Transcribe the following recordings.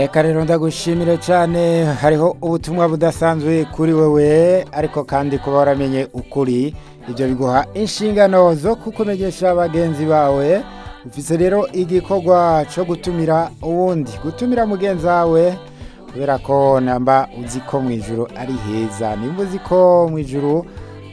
reka rero ndagushimire cyane hariho ubutumwa budasanzwe kuri wewe ariko kandi kuba waramenye ukuri ibyo biguha inshingano zo kukumenyesha bagenzi bawe ufise rero igikorwa cyo gutumira uwundi gutumira mugenzi wawe kubera ko namba uzi ko mu ijuru ari heza nimba uzi ko mu ijuru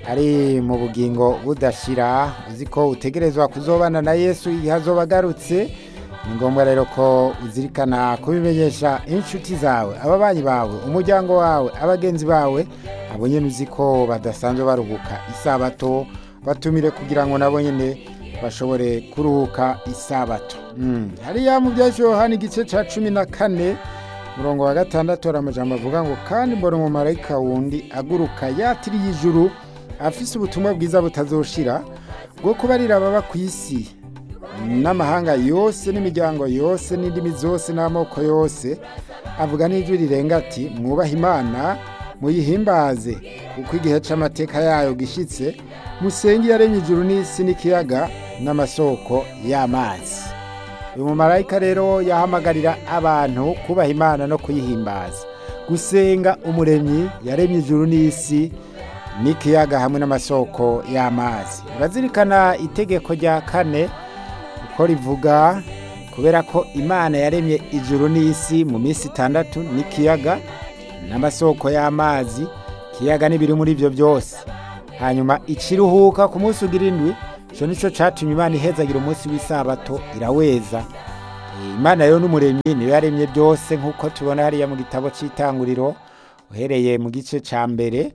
ari mu bugingo budashira uzi ko utegerezwa kuzobana na yesu igihe azoba agarutse ni ngombwa rero ko uzirikana kubimenyesha inshuti zawe ababanyi bawe umuryango wawe abagenzi bawe abo nyine uzi ko badasanzwe baruhuka isabato batumire kugira ngo nabo nyine bashobore kuruhuka isabato hariya mu byatsi yohani igice cya cumi na kane murongo wa gatandatu hari amajambo avuga ngo kandi mbona umumarayika wundi aguruka yatiriye ijuru afise ubutumwa bwiza butazoshira bwo kubarira ababa ku isi n'amahanga yose n'imiryango yose n'indimi zose n'amoko yose avuga n'ijwi rirenga ati mwubahe imana muyihimbaze kuko igihe cy'amateka yayo gishyitse musenge yaremye ijuru n'isi n'ikiyaga n'amasoko y'amazi uyu mumarayika rero yahamagarira abantu kubaha imana no kuyihimbaza gusenga umuremyi yaremye ijuru n'isi n'ikiyaga hamwe n'amasoko y'amazi urazirikana itegeko rya kane uko rivuga kubera ko imana yaremye ijuru n'isi mu minsi itandatu n'ikiyaga n'amasoko y'amazi ikiyaga n'ibiri muri ibyo byose hanyuma ikiruhuka ku munsi ugira indwi icyo nicyo cyatumye imana ihezagira umunsi w'isabato iraweza imana rero n'umuremyi niyo yaremye byose nk'uko tubona hariya mu gitabo cy'itanguriro uhereye mu gice cya mbere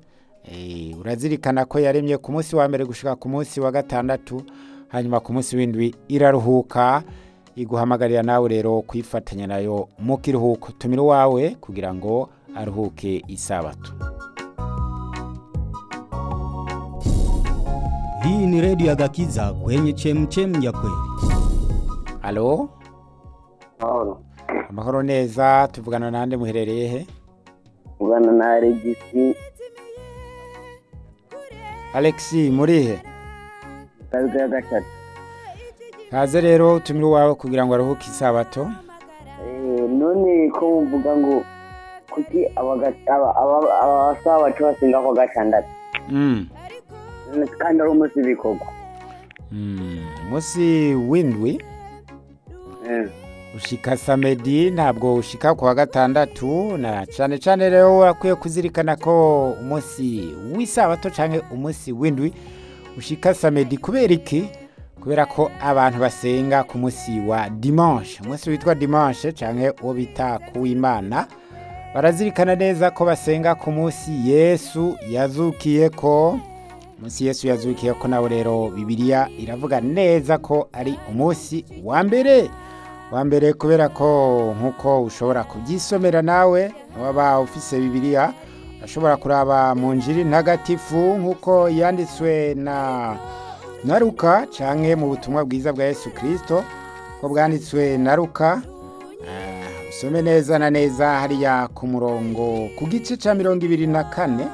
urazirikana ko yaremye ku munsi wa mbere gushyira ku munsi wa gatandatu hanyuma ku munsi w'indwi iraruhuka iguhamagarira nawe rero kwifatanya nayo mu kiruhuko tumira uwawe kugira ngo aruhuke isabato Hii ni redio ya Gakiza kwenye chemchem ya kweli. halo Mahoro. amahoro neza tuvugana nande muherereye he Ugana na Regisi alexi murihe Kabiga ya gatatu. kaze rero tumira uwawe kugira ngo aruhuke isabato Eh, none ko muvuga ngo kuki abaga- aba- aba- abasaba bacu basenga kwa gatandatu Mm. kandi ari umunsi w'ibikorwa Mm. umunsi w'indwi Eh, ushika samedi ntabwo ushika ku wa gatandatu na cyane cyane rero wakwiye kuzirikana ko umunsi w'isabato cyangwa umunsi w'indwi ushika samedi kubera iki kubera ko abantu basenga ku munsi wa dimanche umunsi witwa dimanche cyangwa uwo bita kuw'imana barazirikana neza ko basenga ku munsi yesu yazukiye ko umunsi yesu yazukiye ko nawe rero bibiliya iravuga neza ko ari umunsi wa mbere wa mbere kubera ko nk'uko ushobora kubyisomera nawe waba ufise bibiliya urashobora kuraba mu njiri ntagatifu nk'uko yanditswe na na ruka canke mu butumwa bwiza bwa yesu kirisito ko bwanditswe na ruka Ah, usome neza na neza hariya ku murongo ku gice cya mirongo ibiri na kane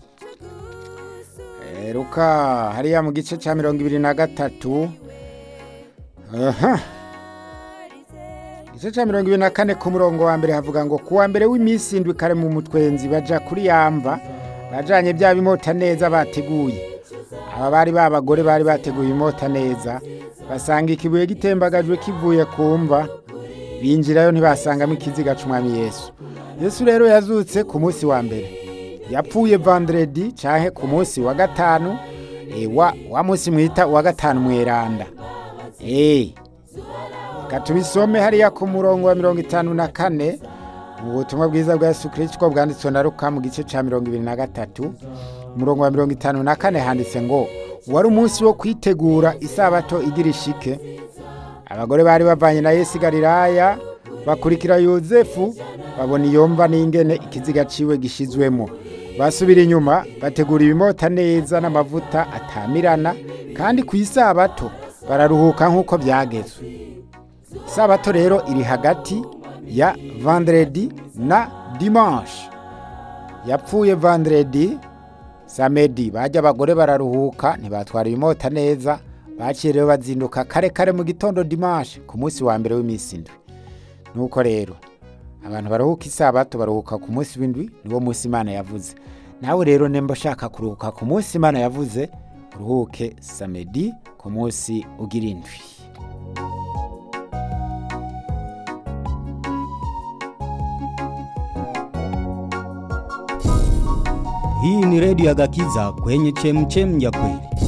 Eh, ruka hariya mu gice cya mirongo ibiri na gatatu aha igice cya mirongo ibiri na kane ku murongo wa mbere havuga ngo ku wa mbere w'iminsi indwi kare mu mutwenzi baja kuri yamva bajanye bya bimota neza bateguye aba bari babagore bari bateguye imota neza basanga ikibuye gitembagajwe kivuye ku mva binjirayo ntibasangamo ikiziga c'umwami yesu yesu rero yazutse ku munsi wa mbere yapfuye vandredi canke ku munsi wa gatanu e, wa, wa munsi mwita wa gatanu mweranda e, reka tubisome hariya ku murongo wa mirongo itanu na kane mu butumwa bwiza bwa yesu kirisito bwanditswe na ruka mu gice ca mirongo ibiri na gatatu umurongo wa mirongo itanu na kane handitse ngo wari umunsi wo kwitegura isabato igira ishike abagore bari bavanye na yesu i galilaya bakurikira yozefu babona iyo mva n'ingene ikiziga ciwe gishizwemo basubira inyuma bategura ibimota neza n'amavuta atamirana kandi ku isabato bararuhuka nk'uko byagezwe isabato rero iri hagati ya vendredi na dimanche yapfuye vendredi samedi bajya abagore bararuhuka ntibatwara ibimota neza baciye rero bazinduka kare kare mu gitondo dimanche ku munsi wa mbere w'iminsi indwi nuko rero abantu baruhuka isabato baruhuka ku munsi w'indwi niwo munsi imana yavuze nawe rero nimba ushaka kuruhuka ku munsi imana yavuze uruhuke samedi ku munsi ugira indwi Hii ni redio ya Gakiza kwenye chemchem ya kweli.